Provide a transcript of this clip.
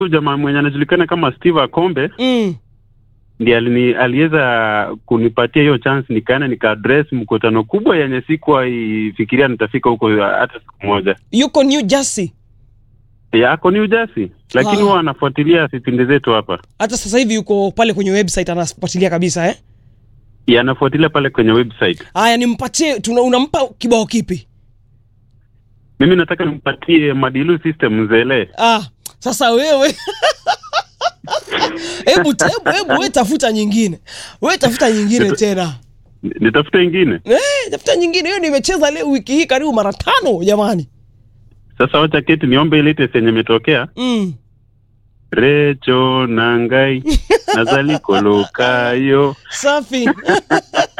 huyu jamaa mwenye anajulikana kama Steve Akombe mm. ndiye alini- aliweza kunipatia hiyo chance, nikaenda nikaaddress mkutano kubwa yenye sikuwa ifikiria nitafika huko hata siku moja. yuko new jersey Ya, ako New Jersey, lakini Wow. huwa anafuatilia vipindi zetu hapa. hata sasa hivi yuko pale kwenye website anafuatilia kabisa eh? Ya, anafuatilia pale kwenye website. haya nimpatie tuna, unampa kibao kipi Mimi nataka nimpatie Madilu System Zele. ah, sasa wewe hebu hebu hebu we tafuta nyingine we tafuta nyingine tena Nitafute ingine. eh, tafuta nyingine hiyo nimecheza leo wiki hii karibu mara tano jamani Sasa wacha keti niombe ile latest yenye imetokea. mm. Recho nangai nazalikolokayo safi